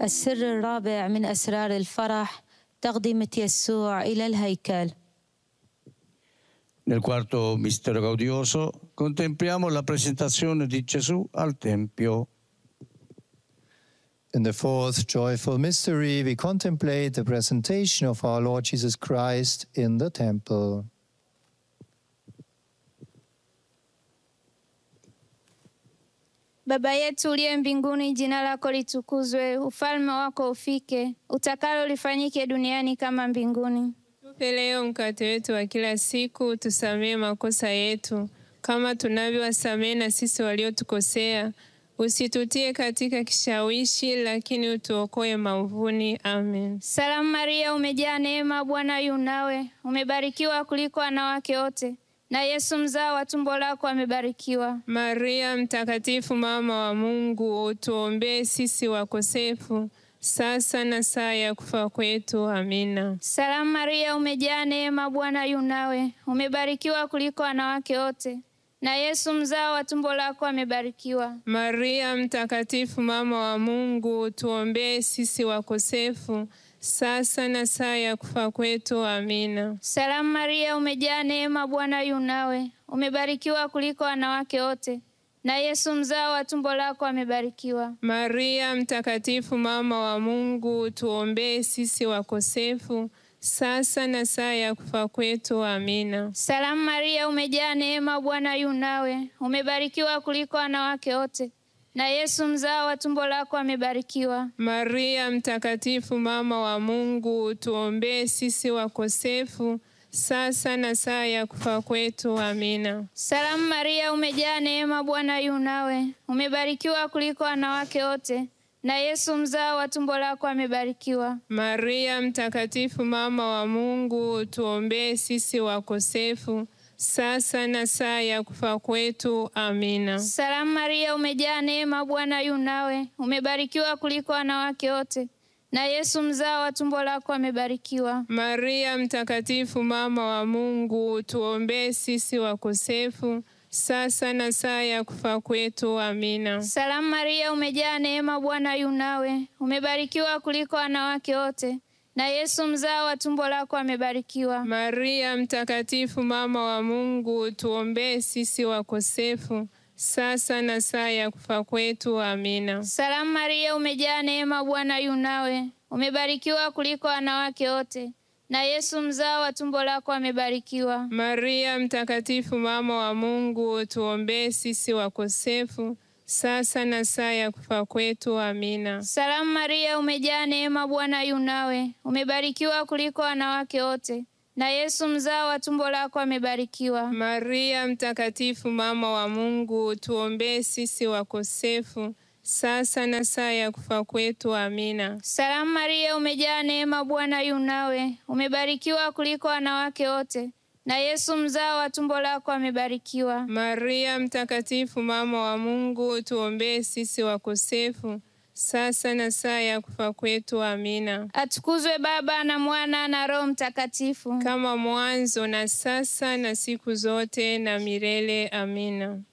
السر الرابع من أسرار الفرح تقدمة يسوع إلى الهيكل Nel quarto mistero gaudioso contempliamo la presentazione di Gesù al Tempio. In the fourth joyful mystery, we contemplate the presentation of our Lord Jesus Christ in the temple. Baba yetu uliye mbinguni, jina lako litukuzwe, ufalme wako ufike, utakalo lifanyike duniani kama mbinguni. Tupe leo mkate wetu wa kila siku, tusamehe makosa yetu kama tunavyowasamehe na sisi waliotukosea, usitutie katika kishawishi, lakini utuokoe maovuni. Amen. Salamu Maria, umejaa neema, Bwana yu nawe, umebarikiwa kuliko wanawake wote, na Yesu mzao wa tumbo lako amebarikiwa. Maria Mtakatifu, mama wa Mungu, utuombee sisi wakosefu sasa na saa ya kufa kwetu. Amina. Salamu Maria, umejaa neema, Bwana yu nawe, umebarikiwa kuliko wanawake wote, na Yesu mzao wa tumbo lako amebarikiwa. Maria Mtakatifu, mama wa Mungu, utuombee sisi wakosefu sasa na saa ya kufa kwetu. Amina. Salamu Maria, umejaa neema, Bwana yu nawe, umebarikiwa kuliko wanawake wote, na Yesu mzao wa tumbo lako amebarikiwa. Maria Mtakatifu, mama wa Mungu, tuombee sisi wakosefu sasa na saa ya kufa kwetu. Amina. Salamu Maria, umejaa neema, Bwana yu nawe, umebarikiwa kuliko wanawake wote, na Yesu mzao wa tumbo lako amebarikiwa. Maria Mtakatifu, mama wa Mungu, tuombee sisi wakosefu sasa na saa ya kufa kwetu. Amina. Salamu Maria, umejaa neema, Bwana yu nawe, umebarikiwa kuliko wanawake wote, na Yesu mzao wa tumbo lako amebarikiwa. Maria Mtakatifu, mama wa Mungu, tuombee sisi wakosefu sasa na saa ya kufa kwetu. Amina. Salamu Maria, umejaa neema, Bwana yu nawe, umebarikiwa kuliko wanawake wote, na Yesu mzao wa tumbo lako amebarikiwa. Maria Mtakatifu, mama wa Mungu, tuombee sisi wakosefu sasa na saa ya kufa kwetu. Amina. Salamu Maria, umejaa neema, Bwana yu nawe, umebarikiwa kuliko wanawake wote, na Yesu mzao wa tumbo lako amebarikiwa. Maria Mtakatifu, mama wa Mungu, tuombee sisi wakosefu sasa na saa ya kufa kwetu. Amina. Salamu Maria, umejaa neema, Bwana yu nawe, umebarikiwa kuliko wanawake wote, na Yesu mzao wa tumbo lako amebarikiwa. Maria Mtakatifu, mama wa Mungu, tuombee sisi wakosefu sasa na saa ya kufa kwetu. Amina. Salamu Maria, umejaa neema, Bwana yu nawe, umebarikiwa kuliko wanawake wote, na Yesu mzao wa tumbo lako amebarikiwa. Maria Mtakatifu, mama wa Mungu, tuombee sisi wakosefu sasa na saa ya kufa kwetu. Amina. Salamu Maria, umejaa neema, Bwana yu nawe, umebarikiwa kuliko wanawake wote, na Yesu mzao wa tumbo lako amebarikiwa. Maria Mtakatifu, mama wa Mungu, tuombee sisi wakosefu sasa na saa ya kufa kwetu. Amina. Atukuzwe Baba na Mwana na Roho Mtakatifu, kama mwanzo na sasa na siku zote na milele. Amina.